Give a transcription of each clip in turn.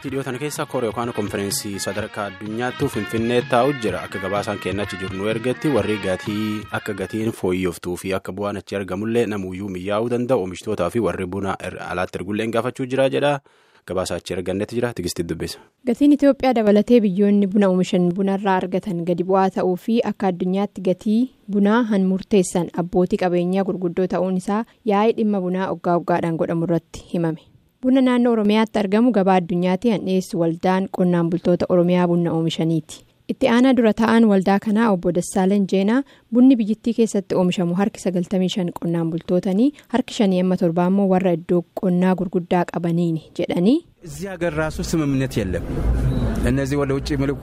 baatii dhiyootan keessa koor yookaan konfereensii sadarkaa addunyaattuu finfinnee taa'u jira akka gabaasaan kennachi jiru nu ergetti warri gatii akka gatiin fooyyoftuu fi akka bu'aan achi argamullee namuyyuu miyaa'uu danda'u oomishitootaa fi warri buna alaatti ergullee gaafachuu jira jedha gabaasaa achi argannetti jira tigistii dubbisa. gatiin itiyoophiyaa dabalatee biyyoonni buna oomishan bunarraa argatan gadi bu'aa ta'uu fi akka addunyaatti gatii bunaa han murteessan abbootii qabeenyaa gurguddoo ta'uun isaa yaa'ii dhimma bunaa oggaa oggaadhaan godhamu irratti himame. buna naannoo oromiyaatti argamu gabaa addunyaatti han dhiyeessu waldaan qonnaan bultoota oromiyaa bunna oomishaniiti itti aanaa dura ta'an waldaa kanaa obbo Dassaaleen Jeenaa bunni biyyattii keessatti oomishamu harki 95 qonnaan bultootanii harki 57 immoo warra iddoo qonnaa gurguddaa qabaniini jedhanii. እዚህ ሀገር ራሱ ስምምነት የለም እነዚህ ወደ ውጭ የሚልኩ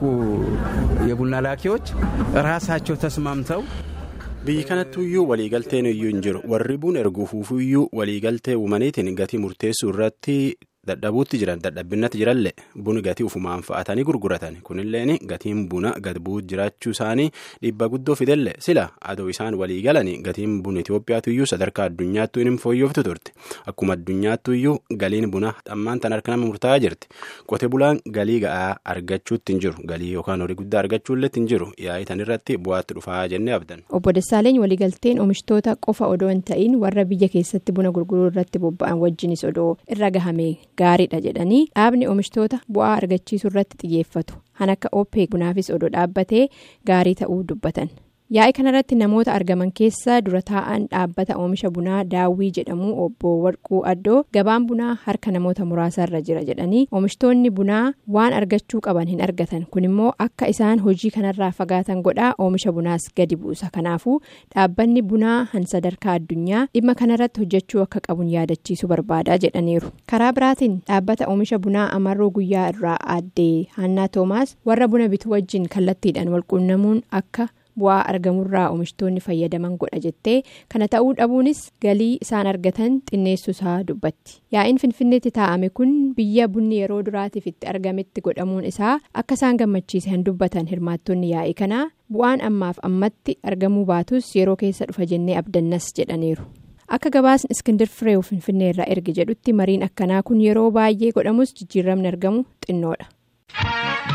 የቡና ላኪዎች ራሳቸው ተስማምተው biyyi kanattuyyuu waliigalteen iyyuu hin jiru warri buna erguufuufiyyuu waliigaltee uumaniitiin gatii murteessuu irratti dadhabuutti jiran dadhabbinnatti jirallee buna gatii ufumaan fa'atanii gurguratan kunilleen gatiin buna gad bu'uu jiraachuu isaanii dhiibba guddoo fidelle sila adoo isaan waliigalanii gatiin buna Itoophiyaatuyyuu sadarkaa addunyaattuu hin fooyyoftu turte akkuma addunyaattuyyuu galiin buna dhammaan tan harka nama murtaa'aa jirti qote bulaan galii ga'aa argachuutti hin jiru galii yookaan horii guddaa argachuullee hin jiru yaa'ii tan irratti bu'aatti dhufaa jennee abdan. obbo Dassaaleen waliigalteen oomishtoota qofa odoo hin ta'in warra biyya keessatti buna gurguruu irratti bobba'an wajjinis odoo irra gahame gaariidha jedhanii dhaabni oomishtoota bu'aa argachiisuu irratti xiyyeeffatu han akka oopee bunaafis odoo dhaabbatee gaarii ta'uu dubbatan yaa'ii kanarratti namoota argaman keessa dura taa'an dhaabbata oomisha bunaa daawwii jedhamu obbo warquu addoo gabaan bunaa harka namoota muraasaarra jira jedhanii oomishtoonni bunaa waan argachuu qaban hin argatan kun immoo akka isaan hojii kanarraa fagaatan godhaa oomisha bunaas gadi buusa kanaafuu dhaabbanni bunaa han sadarkaa addunyaa dhimma kanarratti hojjechuu akka qabun yaadachiisuu barbaadaa jedhaniiru karaa biraatiin dhaabbata oomisha bunaa amarroo guyyaa irraa aaddee hannaa toomaas warra buna bituu wajjin kallattiidhaan walquunnamuun akka. bu'aa argamurraa oomishtoonni fayyadaman godha jettee kana ta'uu dhabuunis galii isaan argatan xinneessuusaa dubbatti yaa'iin finfinneetti taa'ame kun biyya bunni yeroo duraatiif itti argametti godhamuun isaa akka isaan gammachiise han dubbatan hirmaattonni yaa'ii kanaa bu'aan ammaaf ammatti argamuu baatus yeroo keessa dhufa jennee abdannas jedhaniiru. akka gabaasni iskindir fireew finfinnee irraa erge jedhutti mariin akkanaa kun yeroo baay'ee godhamus jijjiiramni argamu xinnoodha.